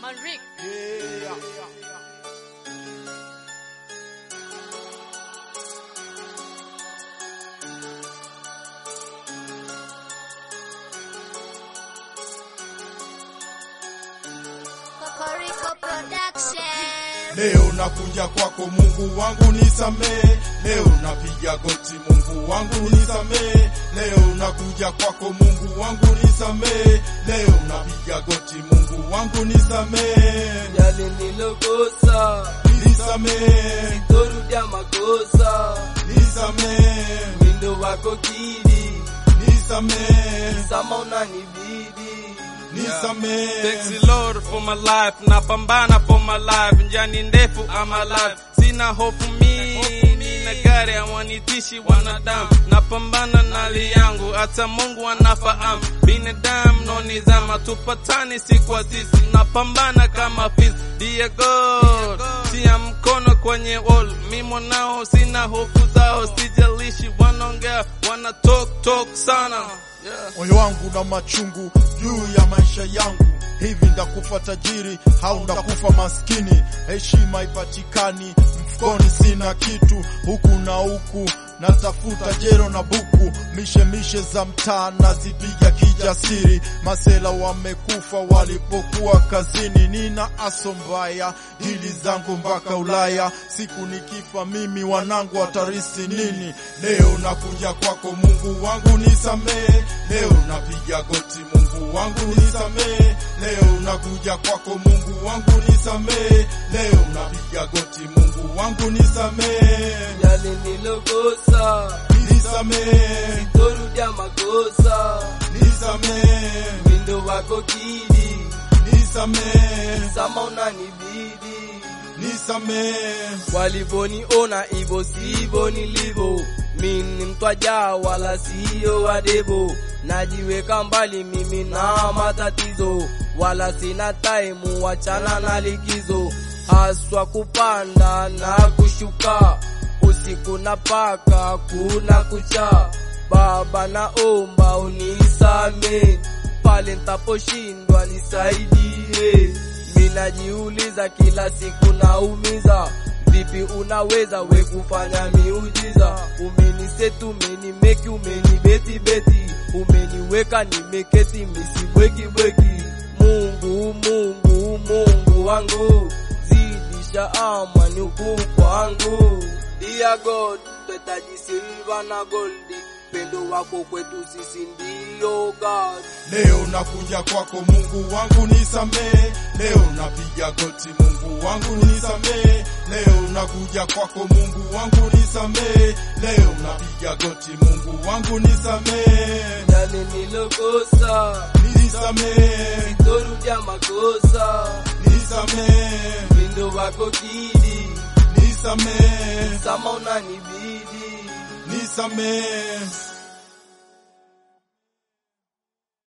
Henrik. Kokoriko Production. Leo nakuja kwako Mungu wangu nisamee, leo napiga goti Mungu wangu nisamee, leo nakuja kwako Mungu wangu nisamee, leo napiga goti Mungu wangu nisamee, yale nilokosa, nisamee, torudia makosa, nisamee, mindo wako kidi, nisamee, sama unanibidi nisamee. Thanks the Lord for my life, napambana for my life, njani ndefu I'm alive, sina hofu mi, nina gari hawanitishi wanadamu, napambana na hali yangu, hata Mungu anafahamu, binadamu no nizama, tupatani si kwa sisi, napambana kama fisi, dear God, tia mkono kwenye wall, mi mwanao sina hofu zao, sijalishi wanaongea, wana talk talk sana yeah. moyo wangu na machungu juu ya maisha yangu. Hivi ndakufa tajiri au ndakufa maskini? Heshima ipatikani mfukoni, sina kitu huku na huku, natafuta jero na buku, mishe mishe za mtaa nazipiga kijasiri. Masela wamekufa walipokuwa kazini, nina aso mbaya, dili zangu mpaka Ulaya. Siku nikifa mimi, wanangu watarisi nini? Leo nakuja kwako Mungu wangu nisamee, leo napiga goti Mungu wangu nisamee, leo nakuja kwako Mungu wangu nisamee, leo napiga goti Mungu wangu nisamee, yale nilokosa, nisamee, torudia makosa, nisamee, mindo wako kidi, nisamee, sama unanibidi nisamee, walivoniona hivyo sivyo nilivyo, mi ni mtwaja wala siyo wadebo, najiweka mbali mimi na matatizo, wala sina taimu, wachana na likizo, haswa kupanda na kushuka, usiku na paka kuna kucha. Baba naomba unisame pale ntaposhindwa nisaidie. Minajiuliza kila siku naumiza, vipi unaweza we kufanya miujiza? Umenisetu, umenimeki, umenibeti beti, umeniweka nimeketi, misibweki bweki. Mungu, Mungu, Mungu wangu, zidisha amani huku kwangu. Dear God, twahitaji silva na goldi, pendo wako kwetu sisi ndio God. Leo nakuja kwako Mungu wangu nisamee, leo napiga goti Mungu wangu nisamee, leo nakuja kwako Mungu wangu nisamee, leo napiga goti Mungu wangu nisamee, yale nilokosa, nisamee, torudia makosa, nisamee, mindo wako kidi, nisamee, sama unanibidi nisamee.